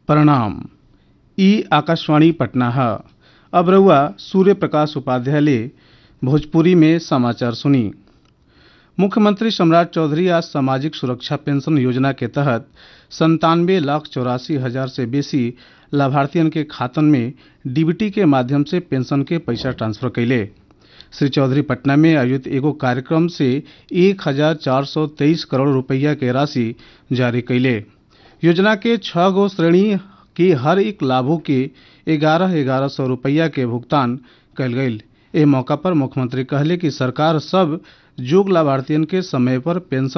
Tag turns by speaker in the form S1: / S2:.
S1: प्रणाम ई आकाशवाणी पटना है अब रउआ सूर्य प्रकाश उपाध्याय ले भोजपुरी में समाचार सुनी मुख्यमंत्री सम्राट चौधरी आज सामाजिक सुरक्षा पेंशन योजना के तहत संतानवे लाख चौरासी हजार से बेसी लाभार्थियन के खातन में डीबीटी के माध्यम से पेंशन के पैसा ट्रांसफर कैले श्री चौधरी पटना में आयोजित एगो कार्यक्रम से एक हजार चार सौ तेईस करोड़ रुपया के राशि जारी कैले योजना के छह गो श्रेणी के हर एक लाभों के ग्यारह ग्यारह सौ रुपया के भुगतान कल गई ए मौका पर मुख्यमंत्री कहले कि सरकार सब जोग लाभार्थियन के समय पर पेंशन